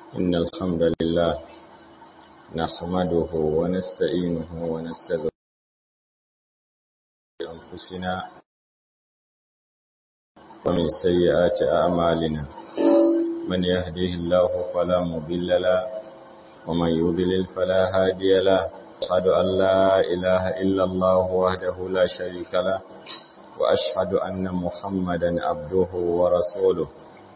إن الحمد لله نحمده ونستعينه ونستغفره أنفسنا ومن سيئات أعمالنا من يهده الله فلا مضل له ومن يضلل فلا هادي له أشهد أن لا إله إلا الله وحده لا شريك له وأشهد أن محمدا عبده ورسوله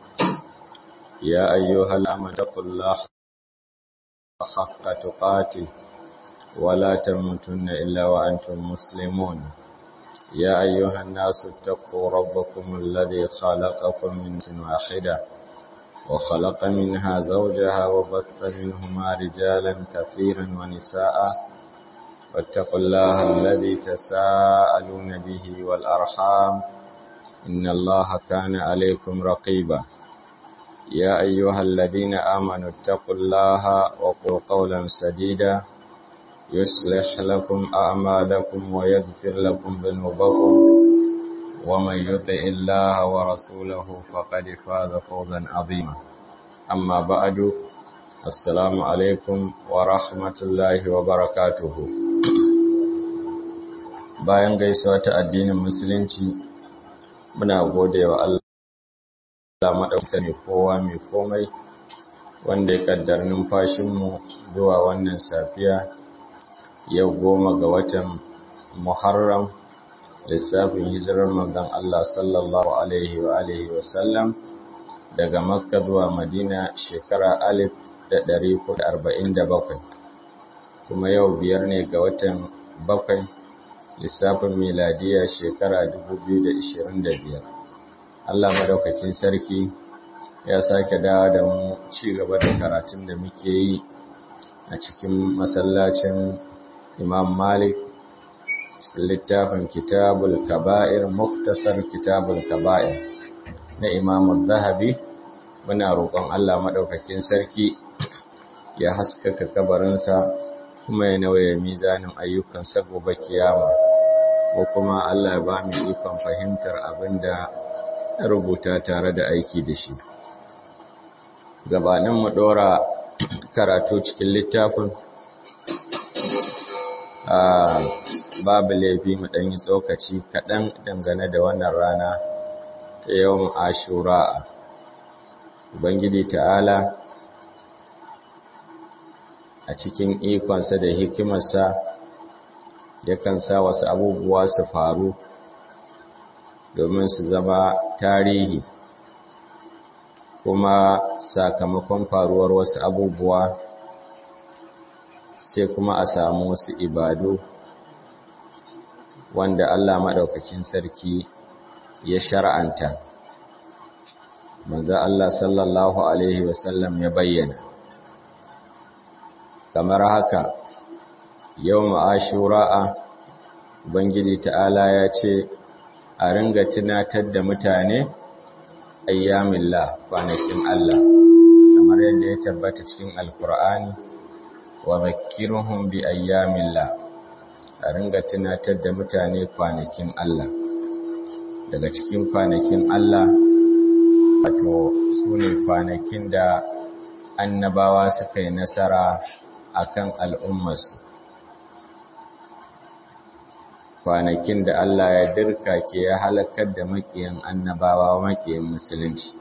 يا أيها الأمة اتقوا الله حق تقاته ولا تموتن إلا وأنتم مسلمون يا أيها الناس اتقوا ربكم الذي خلقكم من نفس واحدة وخلق منها زوجها وبث منهما رجالا كثيرا ونساء واتقوا الله الذي تساءلون به والأرحام إن الله كان عليكم رقيبا يا أيها الذين آمنوا اتقوا الله وقولوا قولا سديدا يصلح لكم أعمالكم ويغفر لكم ذنوبكم ومن يطع الله ورسوله فقد فاز فوزا عظيما أما بعد السلام عليكم ورحمة الله وبركاته bayan gaisuwa ta addinin musulunci muna gode wa Allah maɗauka mai kowa mai komai wanda ya kaddar numfashinmu zuwa wannan safiya yau goma ga watan Muharram lissafin hijirar manzon Allah sallallahu alaihi wa alihi wa sallam daga Makka zuwa Madina shekara alif da ɗari da arba'in da bakwai kuma yau biyar ne ga watan bakwai lissafin miladiya shekara dubu biyu da ishirin da biyar Allah madaukakin sarki ya sake dawo da mu ci gaba da karatun da muke yi a cikin masallacin Imam Malik cikin littafin Kitabul Kaba'ir Muftasar Kitabul Kaba'ir na Imam Zahabi muna roƙon Allah madaukakin sarki ya haskaka kabarinsa kuma ya nauye mizanin ayyukansa gobe kiyama ko kuma Allah ya ba mu ikon fahimtar abinda ya rubuta tare da aiki da shi gabanin mu dora karatu cikin littafin babu laifi mu ɗanyi tsokaci kaɗan dangane da wannan rana ta yawan ashura ubangiji ta'ala a cikin ikonsa da hikimarsa yakan sa wasu abubuwa su faru domin su zama tarihi kuma sakamakon faruwar wasu abubuwa sai kuma a samu wasu ibadu wanda Allah maɗaukakin sarki ya shar'anta manzo Allah sallallahu alaihi wasallam ya bayyana kamar haka yau ashura'a ubangiji ta'ala ya ce a ringa tunatar da mutane ayyamillah kwanakin Allah kamar yadda ya tabbata cikin alkur'ani wa zakkiruhum bi ayyamillah a ringa tunatar da mutane kwanakin Allah daga cikin kwanakin Allah wato sune kwanakin da annabawa suka yi nasara akan al'ummarsu kwanakin da Allah ya dirka ke ya halakar da makiyan annabawa makiyan musulunci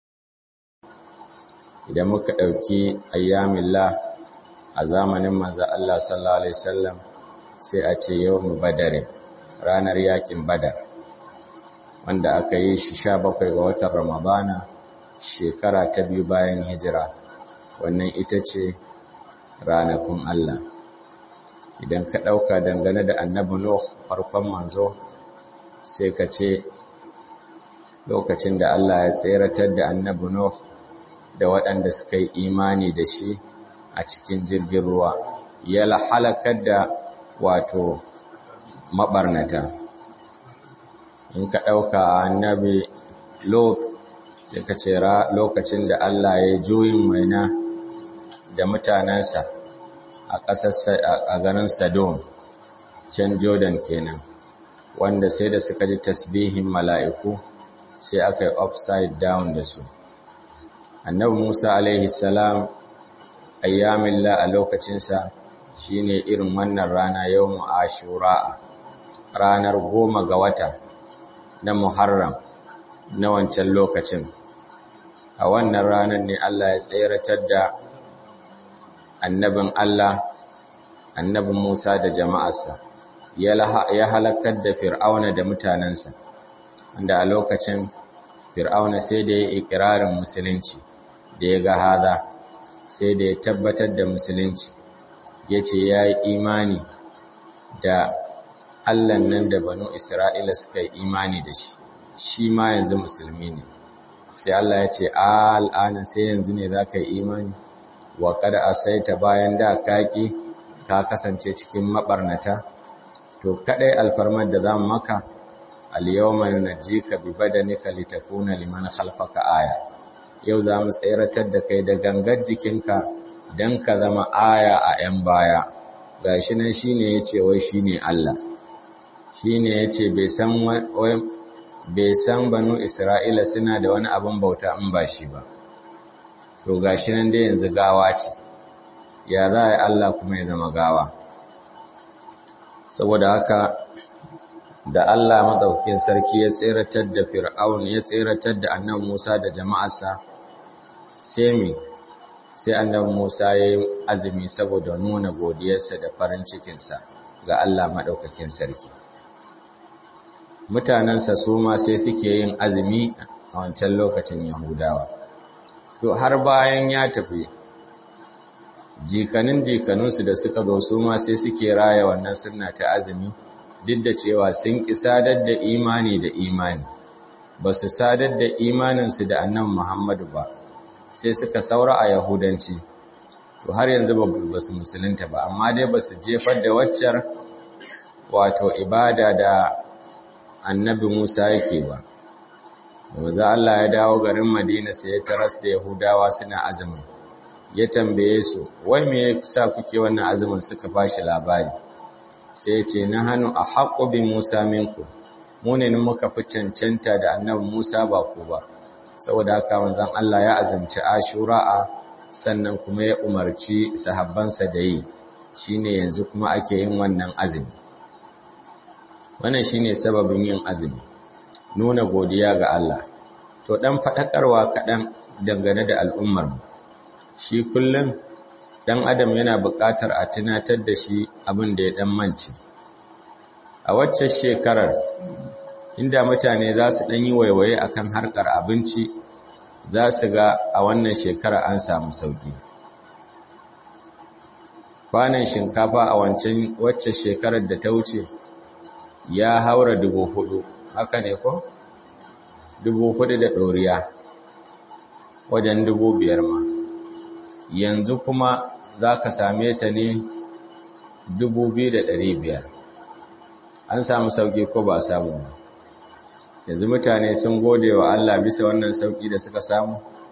idan muka ɗauki ayyamillah a zamanin manzo Allah sallallahu alaihi wasallam sai a ce yawmu badar ranar yakin badar wanda aka yi shi 17 ga watan ramadana shekara ta biyu bayan hijira wannan ita ce ranakun Allah idan ka ɗauka dangane da annabi Nuh farkon manzo sai ka ce lokacin da Allah ya tseratar da annabi Nuh da waɗanda suka yi imani da shi a cikin jirgin ruwa ya halakar da wato maɓarnata in ka ɗauka annabi Lot sai ka ce lokacin da Allah ya juyin maina da mutanensa a ƙasar a garin Sadom can Jordan kenan wanda sai da suka ji tasbihin mala'iku sai aka yi upside down da su annabi Musa alaihi salam ayyamillah a lokacinsa shine irin wannan rana yawmu ashura ranar goma ga wata na muharram na wancan lokacin a wannan ranar ne Allah ya tseratar da annabin Allah annabin Musa da jama'arsa ya halakar da fir'auna da mutanensa wanda a lokacin fir'auna sai da ya ikirarin musulunci da ya ga haza sai da ya tabbatar da musulunci ya ce ya yi imani da allan nan da banu isra'ila suka yi imani da shi shi ma yanzu musulmi ne sai allah ya ce al'ana sai yanzu ne za ka yi imani wa kada a saita bayan da kaki ka kasance cikin maɓarnata to kaɗai alfarmar da za mu maka al-yawma nunajjika bi badanika litakuna liman khalfaka aya yau za mu tseratar da kai da gangar jikinka dan ka zama aya a 'yan baya gashi nan shine yace wai shine Allah shine yace bai san bai san banu Isra'ila suna da wani abin bauta in ba shi ba to gashi nan dai yanzu gawa ce ya za a yi Allah kuma ya zama gawa saboda haka da Allah maɗaukin sarki ya tseratar da Fir'aun ya tseratar da annabi Musa da jama'arsa sai mi sai annabi Musa ya yi azumi saboda nuna godiyarsa da farin cikinsa ga Allah maɗaukakin sarki mutanensa su ma sai suke yin azumi a wancan lokacin Yahudawa to har bayan ya tafi jikanin jikanunsu da suka zo su ma sai suke raya wannan sunna ta azumi duk da cewa sun ƙi sadar da imani da imani ba su sadar da imaninsu da annan Muhammadu ba sai suka saura a Yahudanci to har yanzu ba su musulunta ba amma dai ba su jefar da waccar wato ibada da annabi Musa yake ba Maza Allah ya dawo garin Madina sai ya taras da Yahudawa suna azumin ya tambaye su wai me yasa kuke wannan azumin suka bashi labari sai ce na hannu a haƙo bin Musa minku, mu ne muka fi cancanta da annabi Musa ba ku ba, saboda haka manzan Allah ya azumci ashura'a sannan kuma ya umarci sahabbansa da yi, shi ne yanzu kuma ake yin wannan azumi. Wannan shi ne sababin yin azumi, nuna godiya ga Allah. To ɗan faɗaƙarwa kaɗan dangane da al'ummarmu, shi kullum dan adam yana buƙatar a tunatar da shi abin da ya dan manci a wacce shekarar inda mutane za su dan yi waiwaye akan harkar abinci za su ga a wannan shekara an samu sauki kwanan shinkafa a wancan wacce shekarar da ta wuce ya haura dubu hudu haka ne ko dubu hudu da ɗoriya wajen dubu biyar ma yanzu kuma za ka same ta ne biyar. an samu sauƙi ko ba samu ba yanzu mutane sun gode wa Allah bisa wannan sauƙi da suka samu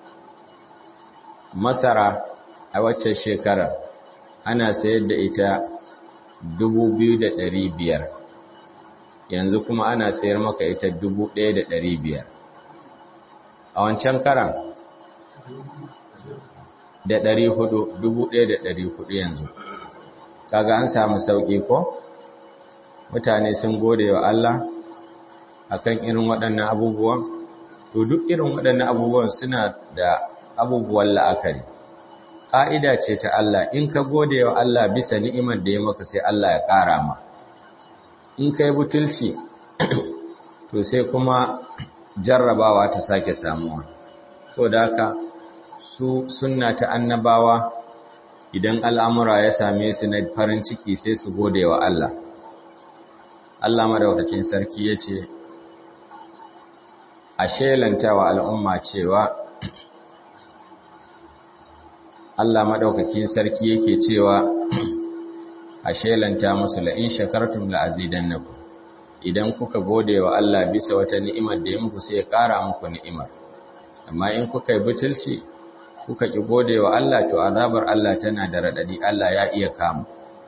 masara a wacce shekarar ana sayar da ita biyar. yanzu kuma ana sayar maka ita biyar. a wancan karan da ɗari hudu dubu ɗaya da ɗari hudu yanzu kaga an samu sauƙi ko mutane sun gode wa Allah akan irin waɗannan abubuwan to duk irin waɗannan abubuwan suna da abubuwan la'akari ƙa'ida ce ta Allah in ka gode wa Allah bisa ni'imar da ya maka sai Allah ya ƙara ma in ka yi butulci to sai kuma jarrabawa ta sake samuwa so da haka su sunna ta annabawa idan al'amura ya same su na farin ciki sai su gode wa Allah. Allah madaukakin sarki ya ce, A shelanta wa al'umma cewa, Allah madaukakin sarki yake cewa, A shelanta musu la'in shakartun la'azidan na idan kuka gode wa Allah bisa wata ni'imar da ya muku sai ya ƙara muku ni'imar. Amma in kuka yi butulci, kuka ki gode wa Allah to azabar Allah tana da radadi Allah ya iya kama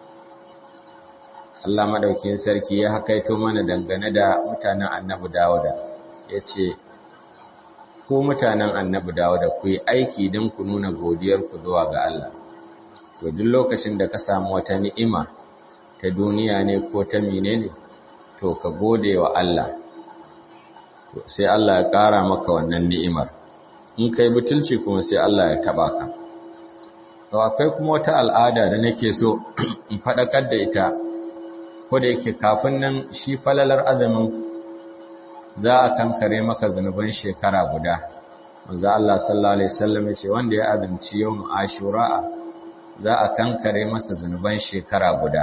Allah madaukin sarki ya hakaito mana dangane da mutanen Annabi Dawuda yace ku mutanen Annabi Dawuda ku yi aiki don ku nuna godiyar ku zuwa ga Allah to duk lokacin da ka samu wata ni'ima ta duniya ne ko ta menene to ka gode wa Allah to sai Allah ya ƙara maka wannan ni'imar in kai butulci kuma sai Allah ya taba ka to akwai kuma wata al'ada da nake so in faɗakar da ita ko da yake kafin nan shi falalar azumin za a kankare maka zunuban shekara guda manzo Allah sallallahu alaihi wasallam ya ce wanda ya azumci yawm ashura za a kankare masa zunuban shekara guda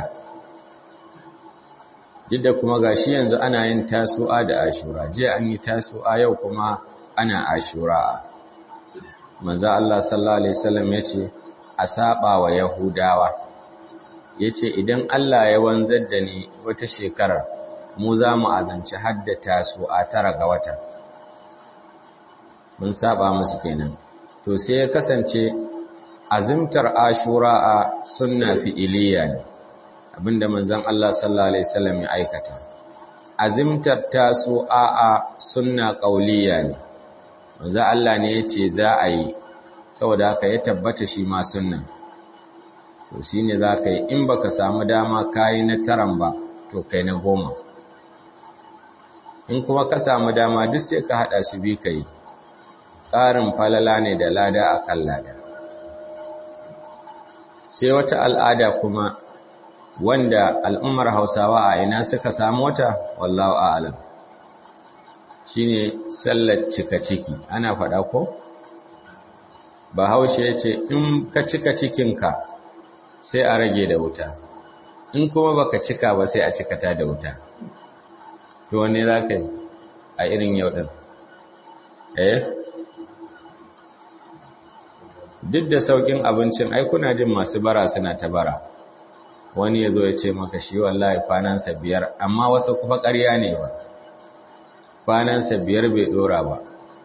duk da kuma gashi yanzu ana yin tasu'a da ashura je an yi tasu'a yau kuma ana ashura manzo Allah sallallahu alaihi wasallam ya ce a saba wa yahudawa yace idan Allah ya wanzar da ni wata shekarar mu za mu azanci haddata su a tara ga wata mun saba musu kenan to sai ya kasance azimtar ashura a sunna fi'iliya ne abinda manzon Allah sallallahu alaihi wasallam ya aikata azimtar tasu a a sunna qauliya ne manzon Allah ne yace za a yi saboda haka ya tabbata shi ma sunna to shine zaka yi in baka samu dama kai na taran ba to kai na goma in kuma ka samu dama duk sai ka hada su bi kai ƙarin falala ne da lada a kan lada sai wata al'ada kuma wanda al'ummar hausawa a ina suka samu wata wallahu a'alam shine sallar cika ciki ana faɗa ko bahaushe ya ce in ka cika cikinka sai a rage da wuta in kuma baka cika ba sai a cikata da wuta to wanne za ka yi a irin yau ɗin eh duk da saukin abincin ai kuna jin masu bara suna ta bara wani ya zo ya ce maka shi wallahi kwanansa biyar amma wasu kuma ƙarya ne ba kwanansa biyar bai ɗora ba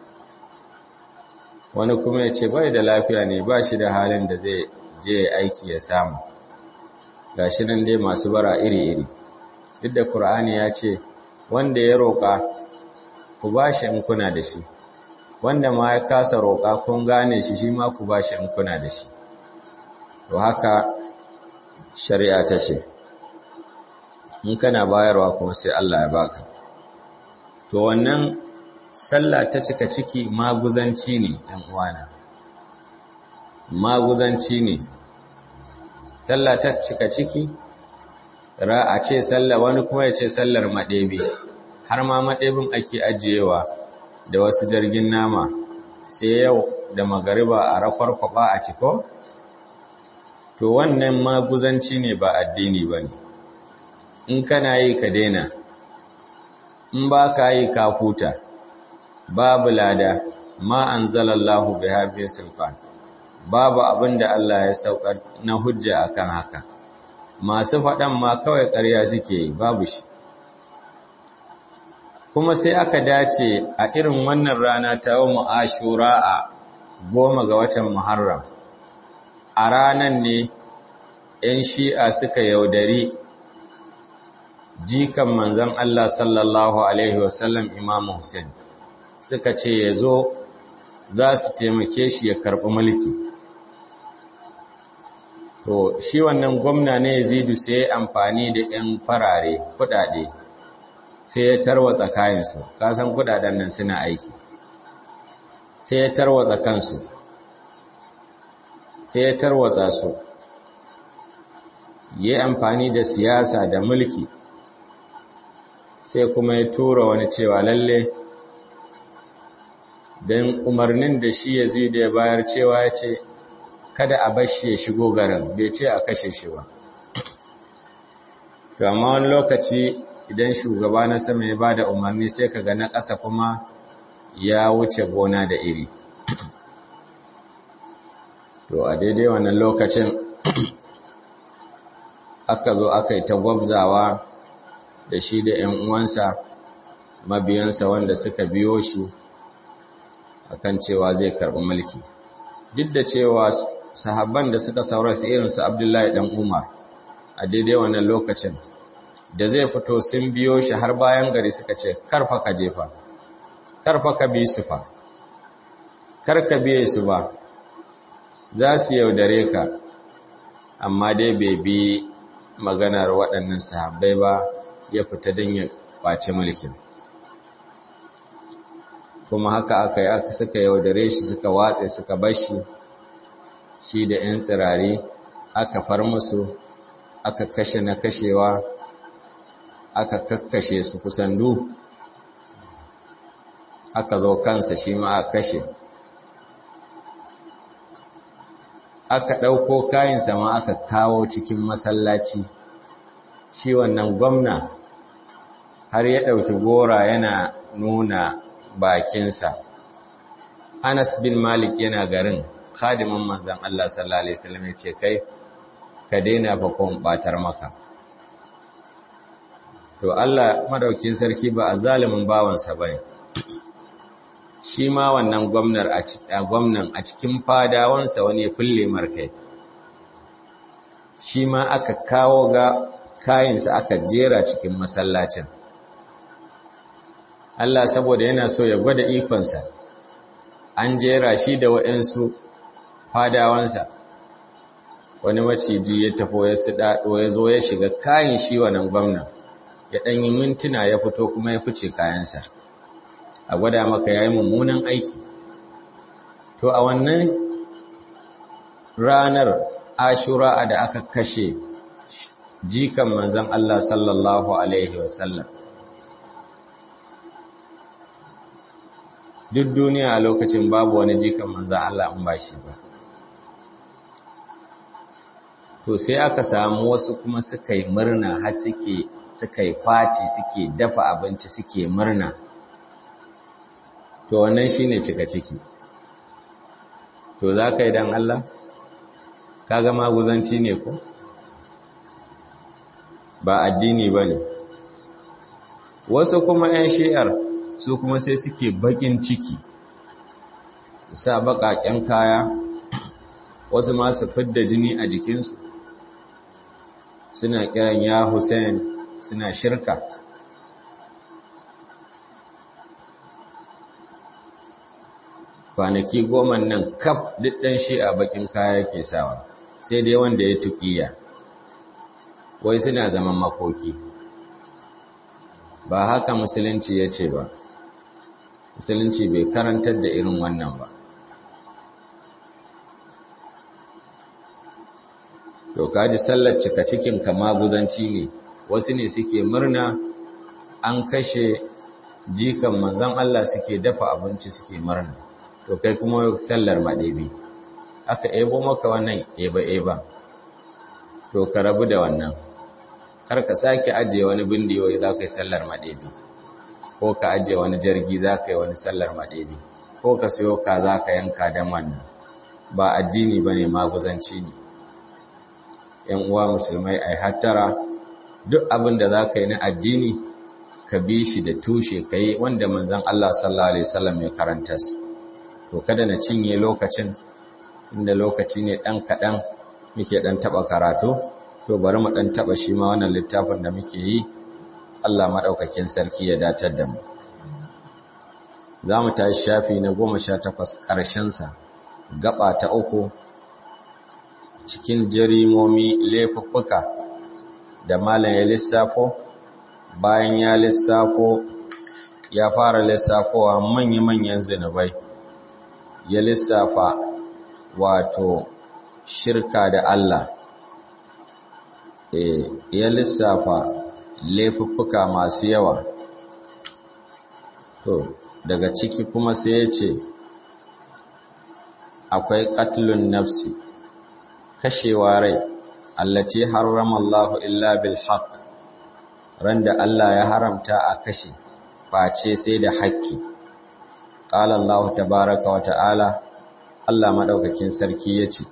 wani kuma ya ce bai da lafiya ne ba shi da halin da zai je aiki ya samu ga shi nan dai masu bara iri-iri duk da ƙur'ani ya ce wanda ya roƙa ku ba shi in kuna da shi wanda ma ya kasa roƙa kun gane shi shi ma ku ba shi in kuna da shi to haka shari'a ta ce in kana bayarwa kuma sai Allah ya baka to wannan sallah ta cika ciki maguzanci ne ɗan uwana maguzanci ne sallah ta cika ciki ra a ce sallah wani kuma ya ce sallar maɗebe har ma maɗebin ake ajiyewa da wasu jirgin nama sai yau da magariba a rakwarkwaba a ciko? To wannan maguzanci ne ba addini ba ne, in kana yi ka daina, in ba ka yi ka huta, babu lada ma an zalallahu bai haifin sulfan, babu abin da Allah ya saukar na hujja akan haka, masu faɗan ma kawai ƙarya suke yi babu shi. kuma sai aka dace a irin wannan rana ta yau ashura a goma ga watan muharram a ranan ne 'yan shi'a suka yaudari jikan manzon Allah sallallahu Alaihi wasallam Imam Hussein suka ce ya zo za su taimake shi ya karɓi mulki to shi wannan gwamna ne yazidu sai amfani da 'yan farare kuɗaɗe sai ya tarwatsa kayansu kasan kudaden nan suna aiki sai ya tarwatsa kansu sai ya tarwatsa su yi amfani da siyasa da mulki sai kuma ya tura wani cewa lalle don umarnin da shi ya zai da ya bayar cewa ya ce kada a bashi ya shigo garin bai ce a kashe shi ba to amma wani lokaci idan shugaba na sama ya bada umarni sai ka ga na ƙasa kuma ya wuce gona da iri to a daidai wannan lokacin aka zo aka yi ta gwabzawa da shi da ‘yan uwansa mabiyansa wanda suka biyo shi akan cewa zai karɓi mulki duk da cewa sahabban da suka saurasa irinsu abdullahi ɗan umar a daidai wannan lokacin da zai fito sun biyo shi har bayan gari suka ce karfa ka jefa karfa ka bi su fa kar ka biye su ba za su yaudare ka amma dai bai bi maganar waɗannan sahabbai ba ya fita don ya ƙwace mulkin kuma haka aka yi aka suka yaudare shi suka watse suka bashi shi da 'yan tsirari aka far musu aka kashe na kashewa aka kakkashe su kusan du aka zo kansa shi ma aka kashe aka ɗauko kayansa ma aka kawo cikin masallaci shi wannan gwamna har ya ɗauki gora yana nuna bakinsa Anas bin Malik yana garin khadimin manzon Allah sallallahu alaihi wasallam ya ce kai ka daina fa kon batar maka to Allah madaukin sarki ba azalimin bawansa bane shi ma wannan gwamnar a gwamnan a cikin fadawansa wani fulle markai shi ma aka kawo ga kayansa aka jera cikin masallacin Allah saboda yana so ya gwada ikonsa an jera shi da waɗansu fadawansa wani maciji ya tafo ya siɗaɗo ya zo ya shiga kayan shi wannan gwamnan ya ɗanyi mintuna ya fito kuma ya fice kayansa a gwada maka ya yi mummunan aiki to a wannan ranar ashura da aka kashe jikan manzan Allah sallallahu Alaihi wasallam duk duniya a lokacin babu wani jikan manzan Allah in ba shi ba to sai aka samu wasu kuma suka yi murna har suke suka yi fati suke dafa abinci suke murna to wannan shine cika ciki to za ka yi don Allah kaga maguzanci ne ko ba addini ba ne wasu kuma 'yan shi'ar su kuma sai suke bakin ciki su sa baƙaƙen kaya wasu masu fidda jini a jikinsu suna kiran ya Hussein suna shirka kwanaki goma nan kaf duk ɗan shi a bakin kaya ke sawa sai dai wanda ya tukiya wai suna zaman makoki ba haka musulunci ya ce ba musulunci bai karantar da irin wannan ba to kaji sallar cika cikin kama guzanci ne wasu ne suke murna an kashe jikan manzon Allah suke dafa abinci suke murna to kai kuma sallar maɗebi aka ebo maka wannan eba-eba to ka rabu da wannan kar ka sake ajiye wani bindiyoyi za ka yi sallar maɗebi ko ka ajiye wani jirgi za ka yi wani sallar maɗebi ko ka siyo ka za ka yanka don wannan ba addini ba ne maguzanci ne ‘yan uwa musulmai ai hattara duk abin da za ka yi na addini ka bi shi da tushe ka yi wanda manzan Allah sallallahu Alaihi wasallam ya karanta su to kada na cinye lokacin inda lokaci ne ɗan kaɗan muke ɗan taɓa karatu to bari mu ɗan taɓa shi ma wannan littafin da muke yi Allah maɗaukakin sarki ya datar da mu za mu tashi shafi na goma sha takwas ƙarshensa gaba ta uku cikin jarimomi laifuffuka da malam ya lissafo bayan ya lissafo ya fara lissafowa manya-manyan zinubai ya lissafa wato shirka da Allah e, ya lissafa laifuffuka masu yawa to daga ciki kuma sai ya ce akwai qatlun nafsi kashewa rai allati harrama Allahu illa bil haqq randa Allah ya haramta a kashe face sai da haƙƙi qala Allah tabaaraka wa ta'ala Allah madaukakin sarki yace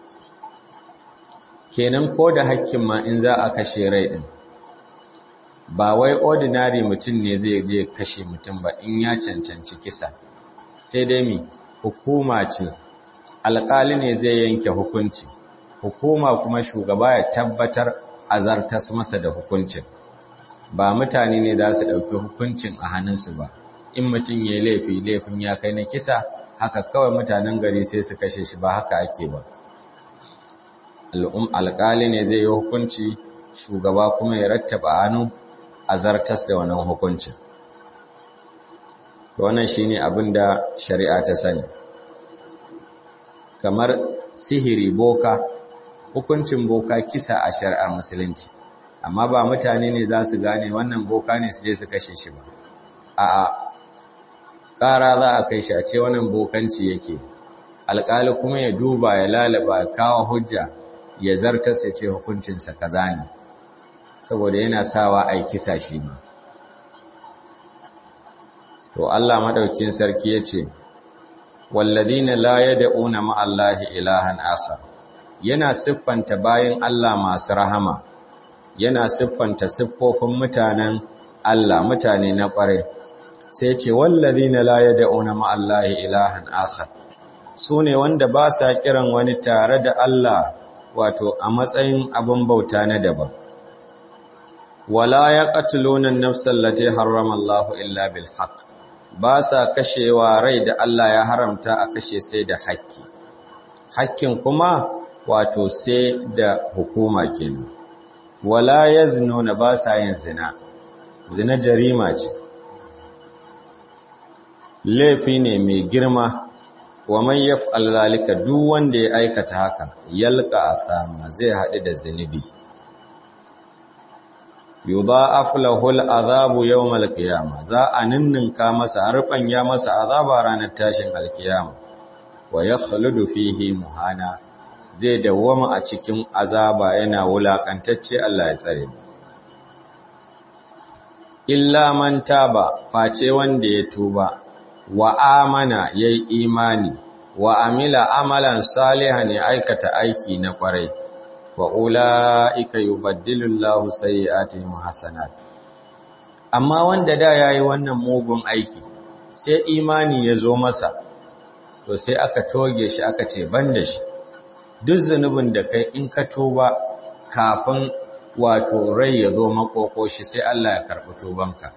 kenan ko da haƙƙin ma in za a kashe rai din ba wai ordinary mutum ne zai je kashe mutum ba in ya cancanci kisa sai dai mi hukuma ce alƙali ne zai yanke hukunci hukuma kuma shugaba ya tabbatar azartas masa da hukuncin ba mutane ne za su ɗauki hukuncin a hannunsu ba in mutum ya yi laifi laifin ya kai na kisa haka kawai mutanen gari sai su kashe shi ba haka ake ba alƙali ne zai yi hukunci shugaba kuma ya rattaba hannu a zartas da wannan hukuncin wannan shine abin da shari'a ta sani kamar sihiri boka hukuncin boka kisa a shari'ar musulunci amma ba mutane ne za su gane wannan boka ne su je su kashe shi ba a'a ƙara za a kai shi a ce wannan bokanci yake alƙali kuma ya duba ya lalaba kawo hujja ya zarta sai ce hukuncinsa kaza ne saboda yana sawa a kisa shi ma to Allah madaukin sarki ya ce walladina la yad'una ma'allahi ilahan akhar yana siffanta bayan Allah masu rahama yana siffanta siffofin mutanen Allah mutane na ƙware sai ce walladina la yad'una ma'allahi ilahan akhar sune wanda ba sa kiran wani tare da Allah wato a matsayin abin bauta na daban wala yaqtuluna an-nafsa allati harrama Allahu illa bil haqq ba sa kashewa rai da Allah ya haramta a kashe sai da hakki hakkin kuma wato sai da hukuma kenan wala yaznuna ba sa yin zina zina jarima ce laifi ne mai girma wa man yaf'al zalika duk wanda ya aikata haka yalqa asama zai haɗu da zinubi yudha'af lahu al'azabu yawm al-qiyamah za a ninninka masa harfan ya masa azaba ranar tashin al-qiyama wa yakhludu fihi muhana zai dawwama a cikin azaba yana wulakantacce Allah ya tsare illa man taba face wanda ya tuba wa amana yayi imani wa amila amalan salihan ya aikata aiki na kwarai wa ula'ika yubaddilu Allahu sayyi'atihim hasanat amma wanda da yayi wannan mugun aiki sai imani ya zo masa to sai aka toge shi aka ce banda shi duk zanubin da kai in ka tuba kafin wato rai ya zo makoko shi sai Allah ya karɓi tubanka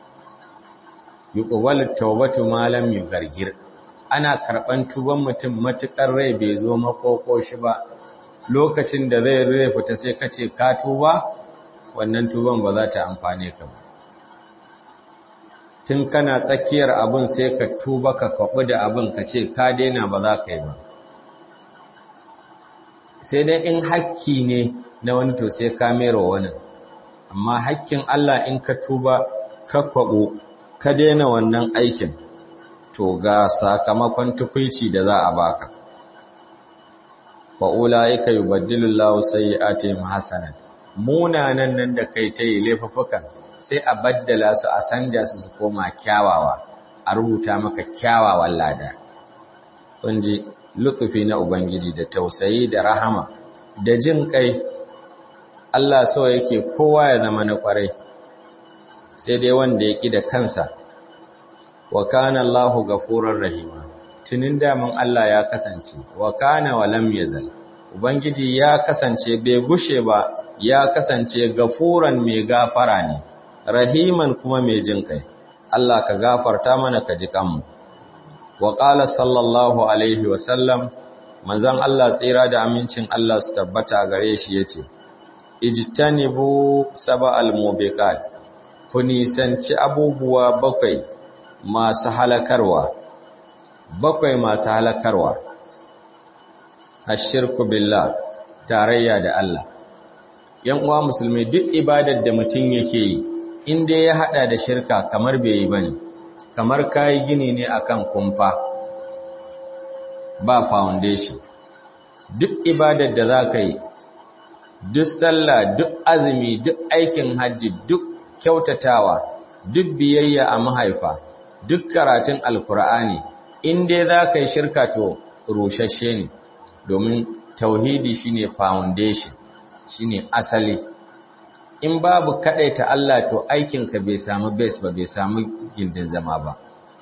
yuqbalu tawbatu ma lam yugargir ana karɓan tuban mutum matukar rai bai zo makoko shi ba lokacin da zai zai fita sai ka ce ka tuba wannan tuban ba za ta amfane ka ba tun kana tsakiyar abin sai ka tuba ka kwaɓi da abin ka ce ka daina ba za ka yi ba sai dai in hakki ne na wani to sai ka mera wani amma hakkin Allah in ka tuba ka kwaɓo ka daina wannan aikin to ga sakamakon tukwici da za a baka wa ulaika yubaddilu Allahu sayyi'atihim hasanat munanan nan da kai ta yi laifukan sai a baddala su a sanja su su koma kyawawa a rubuta maka kyawawan lada kun ji lutufi na ubangiji da tausayi da rahama da jin kai Allah so yake kowa ya zama na kwarai sai dai wanda ya ki da kansa wa kana Allahu ghafurur rahima tunin daman Allah ya kasance wa kana wa lam yazal ubangiji ya kasance bai gushe ba ya kasance gafuran mai gafara ne rahiman kuma mai jin kai Allah ka gafarta mana ka ji kanmu wa qala sallallahu alaihi wa sallam manzon Allah tsira da amincin Allah su tabbata gare shi yace ijtanibu sab'al mubiqat ku nisanci abubuwa bakwai masu halakarwa bakwai masu halakarwa ashirku billah tarayya da Allah yan uwa musulmi duk ibadar da mutum yake yi inda ya hada da shirka kamar bai yi bane kamar kai gini ne akan kumfa ba foundation duk ibadar da zaka yi duk sallah duk azumi duk aikin hajji duk kyautatawa duk biyayya a mahaifa duk karatun alkur'ani in dai za ka yi shirka to rushashe ne domin tauhidi shine foundation shine asali in babu ta Allah to aikinka bai samu base ba bai samu gindin zama ba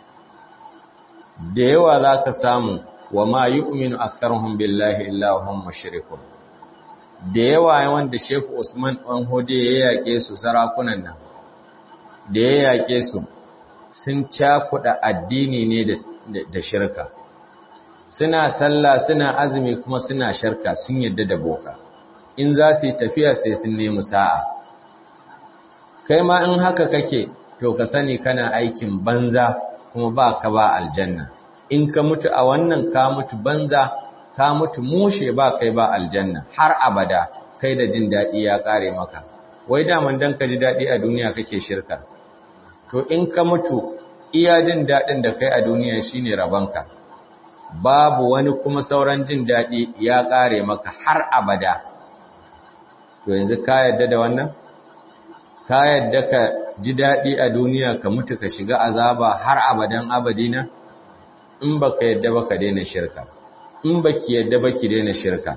da yawa za ka samu wa ma yu'minu aktharuhum billahi illa hum mushrikun da yawa wanda Sheikh Usman ɗan Hode ya yake su sarakunan nan da ya yake su sun cakuɗa addini ne da shirka suna sallah suna azumi kuma suna shirka sun yadda da boka in za su yi tafiya sai sun nemi sa'a kai ma in haka kake to ka sani kana aikin banza kuma ba ka ba aljanna in ka mutu a wannan ka mutu banza ka mutu mushe ba kai ba aljanna har abada kai da jin daɗi ya ƙare maka wai daman dan ka ji daɗi a duniya kake shirka to in ka mutu iya jin daɗin da kai a duniya shine rabanka babu wani kuma sauran jin daɗi ya ƙare maka har abada to yanzu ka yadda da wannan ka yadda ka ji daɗi a duniya ka mutu ka shiga azaba har abadan abadina in baka yadda ba ka daina shirka in baki yadda ba ki daina shirka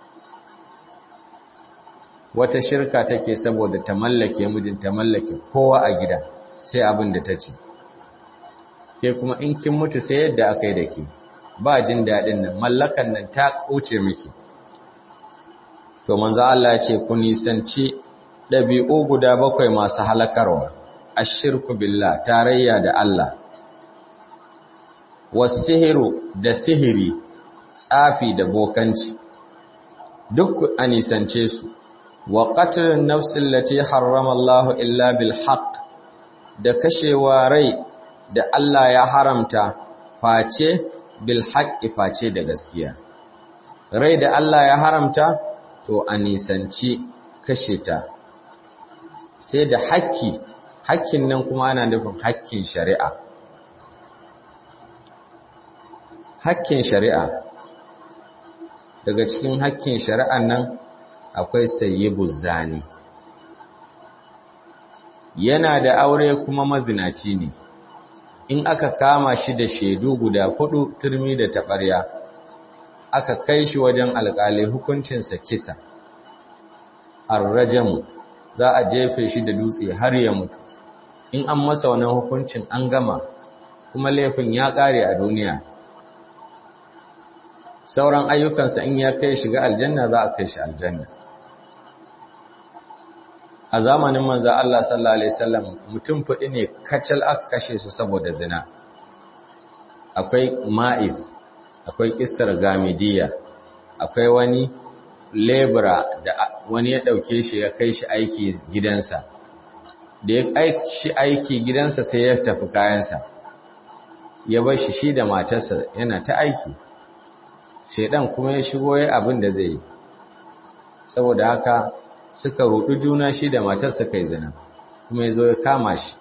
wata shirka take saboda ta mallake mijin ta mallake kowa a gida sai abin da ta ce ke kuma in kin mutu sai yadda aka yi da ke ba jin daɗin nan mallakan nan ta kuce miki to manzo Allah ya ce ku nisanci ɗabi'u guda bakwai masu halakarwa ashirku billah tarayya da Allah wasihiru da sihiri tsafi da bokanci duk a nisance su wa qatlun nafsin lati harrama Allah illa bil haqq da kashewa rai da Allah ya haramta face bil haqqi face da gaskiya rai da Allah ya haramta to a nisanci kashe ta sai da haƙƙi haƙƙin nan kuma ana nufin haƙƙin shari'a haƙƙin shari'a daga cikin haƙƙin shari'an nan akwai sayyibu zani yana da aure kuma mazinaci ne in aka kama shi da shaidu guda hudu turmi da taɓarya aka kai shi wajen alƙali hukuncinsa kisa arrajamu za a jefe shi da dutse har ya mutu in an masa wannan hukuncin an gama kuma laifin ya ƙare a duniya sauran ayyukansa in ya kai shiga aljanna za a kai shi aljanna a zamanin manzo Allah sallallahu alaihi wasallam mutum fudi ne kacal aka kashe su saboda zina akwai ma'iz akwai kissar gamidiya akwai wani lebura da wani ya dauke shi ya kai shi aiki gidansa da ya aiki shi aiki gidansa sai ya tafi kayansa ya bar shi shi da matarsa yana ta aiki shedan kuma ya shigo ya abin da zai yi saboda haka suka rudu juna shi da matar suka yi zina kuma ya zo ya kama shi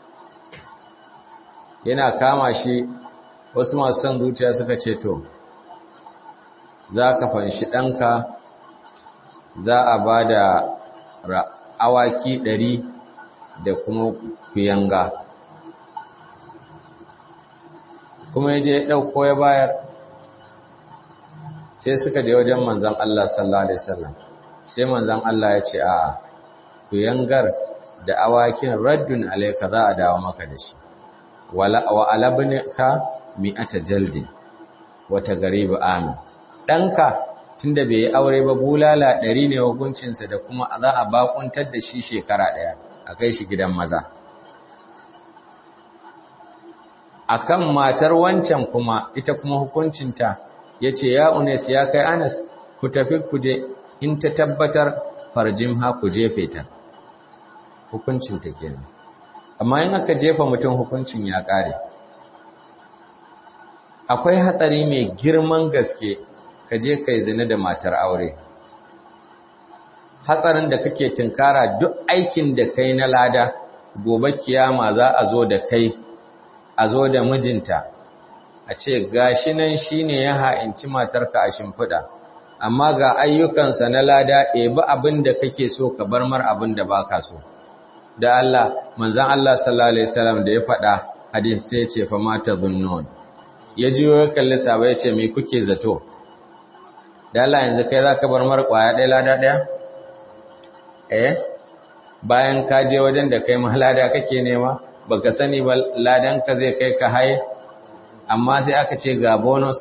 yana kama shi wasu masu son zuciya suka ce to za ka fanshi ɗanka za a ba da awaki ɗari da kuma kuyanga kuma ya je ya ɗauko ya bayar sai suka je wajen manzan Allah sallallahu Alaihi wasallam sai manzan Allah ya ce a kuyangar da awakin raddun alaika za a dawo maka da shi wa alabnika mi'ata jaldin wata garibu amin ɗanka tunda bai yi aure ba bulala ɗari ne hukuncinsa da kuma za a bakuntar da shi shekara ɗaya a kai shi gidan maza akan matar wancan kuma ita kuma hukuncinta ya ce ya unes ya kai anas ku tafi ku je in ta tabbatar farjin ha ku jefe ta hukuncin ta kenan amma in aka jefa mutum hukuncin ya kare akwai hatsari mai girman gaske ka je kai zina da matar aure hatsarin da kake tunkara duk aikin da kai na lada gobe kiyama za a zo da kai a zo da mijinta a ce gashi nan shine ya ha'inci matarka a shimfiɗa amma ga ayyukansa na lada ɗebi abin da kake so ka bar mar abin da ba ka so da Allah manzan Allah sallallahu Alaihi wasallam da ya faɗa hadis sai ce fa mata zunnun ya ji ya kalli saba ya ce mai kuke zato da Allah yanzu kai za ka bar mar ƙwaya ɗaya lada ɗaya eh bayan ka je wajen da kai ma lada kake nema baka sani ba ladanka zai kai ka haye amma sai aka ce ga bonus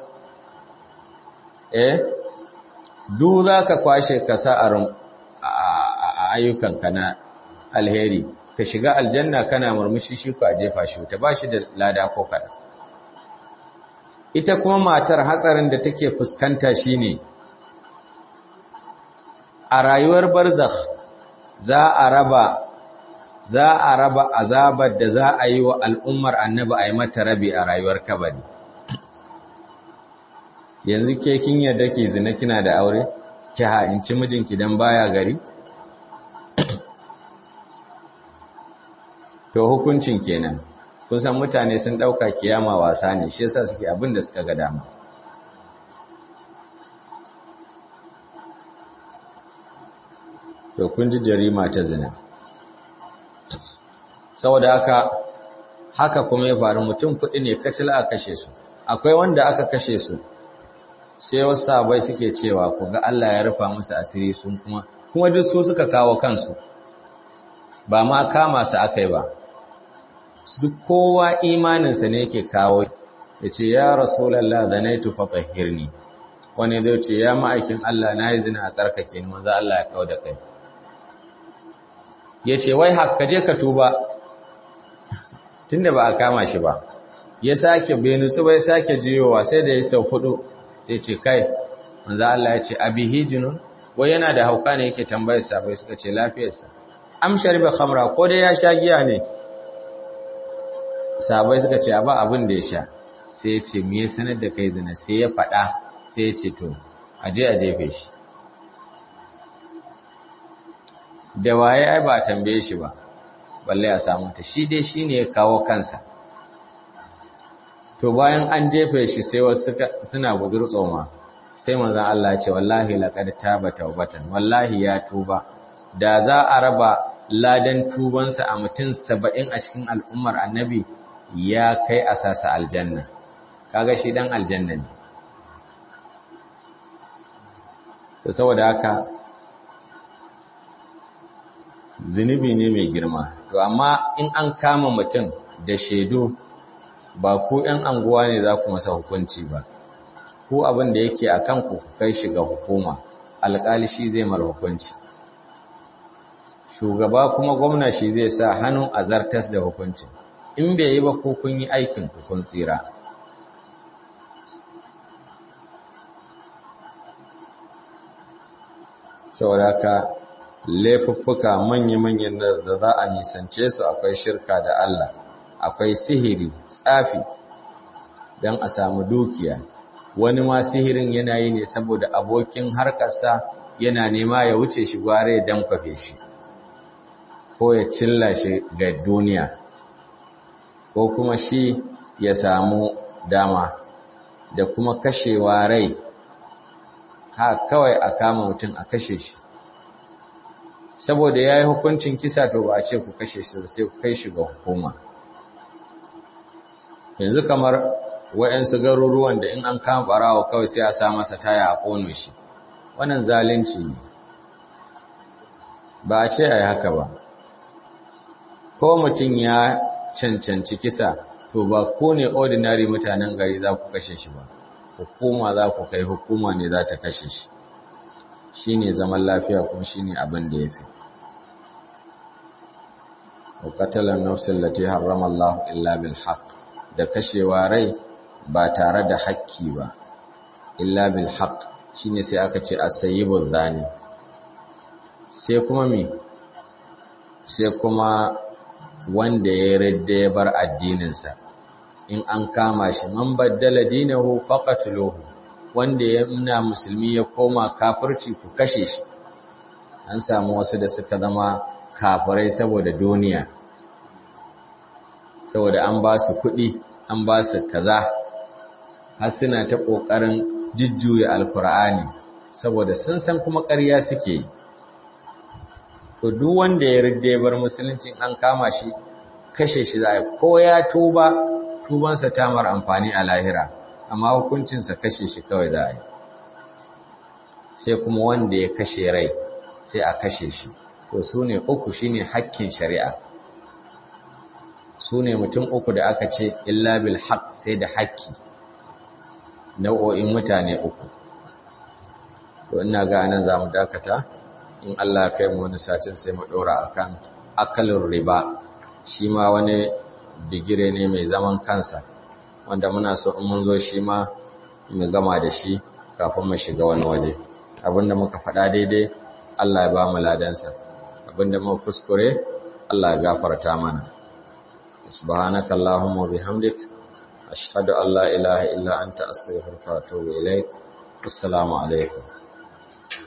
eh du za ka kwashe ka sa'arin ayyukanka na alheri ka shiga aljanna kana murmushi shi ku a jefa shi ta ba shi da lada ko kada ita kuma matar hatsarin da take fuskanta shine a rayuwar barzakh za a raba za a raba azabar da za a yi wa al'ummar annabi a yi mata rabi a rayuwar kabari yanzu ke kin yadda ke zina kina da aure ki ha'inci mijinki dan baya gari to hukuncin kenan kun san mutane sun dauka kiyama wasa ne shi yasa suke abin da suka ga dama to kun ji jarima ta zina saboda haka haka kuma ya faru mutum kuɗi ne kacil a kashe su akwai wanda aka kashe su sai wasu sabai suke cewa ku ga Allah ya rufa musu asiri sun kuma kuma duk su suka kawo kansu ba ma kama su akai ba duk kowa imaninsa ne yake kawo ya ce ya rasulallah da na yi tufa tsahirni wani zai ce ya ma'aikin Allah na yi zina a tsarkake ni manzo Allah ya kawo da kai ya ce wai haka je ka tuba tunda ba a kama shi ba ya sake bai nutsu bai sake jiyowa sai da ya sau hudu sai ce kai manzo Allah ya ce abihi jinun wai yana da hauka ne yake tambayar sa bai suka ce lafiyarsa am shariba khamra ko dai ya sha giya ne sabai suka ce ba abin da ya sha sai ya ce me ya sanar da kai zina sai ya faɗa sai ya ce to aje a jefe shi da waye ai ba tambaye shi ba balle a samu ta shi dai shine ya kawo kansa to bayan an jefe shi sai wasu suna gudur tsoma sai manzon Allah ya ce wallahi laqad taba tawbatan wallahi ya tuba da za a raba ladan tubansa a mutum 70 a cikin al'ummar annabi ya kai asasa aljanna kaga shi dan aljanna ne to saboda haka zunubi ne mai girma to amma in an kama mutum da shaidu ba ku ‘yan anguwa ne za ku masa hukunci ba ku abin da yake a kanku ku kai shi ga hukuma alƙali shi zai mara hukunci shugaba kuma gwamna shi zai sa hannun a zartas da hukunci in bai yi ba ko kun yi aikin ku kun tsira saboda ka laifuffuka manya-manyan da za a nisance su akwai shirka da Allah akwai sihiri tsafi don a samu dukiya wani ma sihirin yana yi ne saboda abokin harkarsa yana nema ya wuce shi gware ya damfafe shi ko ya cilla shi ga duniya ko kuma shi ya samu dama da kuma kashewa rai ha kawai a kama mutum a kashe shi saboda ya yi hukuncin kisa to ba a ce ku kashe shi sai ku kai shi ga hukuma yanzu kamar wa'yansu garuruwan da in an kama barawa kawai sai a sa masa taya a ƙono shi wannan zalunci ne ba a ce a yi haka ba ko mutum ya cancanci kisa to ba ko ne ordinary mutanen gari za ku kashe shi ba hukuma za ku kai hukuma ne za ta kashe shi shi ne zaman lafiya kuma shi ne abin da ya fi wakatalar nafsin lati harrama Allah illa bil haq da kashewa rai ba tare da haƙƙi ba illa bil haq shine sai aka ce as-sayyibul zani sai kuma me sai kuma wanda ya radda ya bar addininsa in an kama shi man baddala dinahu faqatluhu wanda ya muna musulmi ya koma kafirci ku kashe shi an samu wasu da suka zama kafirai saboda duniya saboda an ba su kuɗi an ba su kaza har suna ta ƙoƙarin jujjuya alkur'ani saboda sun san kuma ƙarya suke yi to duk wanda ya ridda ya bar musulunci an kama shi kashe shi za a ko ya tuba tubansa ta mar amfani a lahira amma hukuncinsa kashe shi kawai za a yi sai kuma wanda ya kashe rai sai a kashe shi to su ne uku shi ne hakkin shari'a su ne mutum uku da aka ce illa bil haq sai da hakki nau'o'in mutane uku to ina ga anan za mu dakata in Allah kai mu wani satin sai mu ɗora akan akalin riba shi ma wani digire ne mai zaman kansa wanda muna so in mun zo shi ma mu gama da shi kafin mu shiga wani waje abinda muka faɗa daidai Allah ya ba mu ladansa abinda mu kuskure Allah ya gafarta mana subhanaka allahumma bihamdik ashhadu an la ilaha illa anta astaghfiruka wa atubu ilaik assalamu alaikum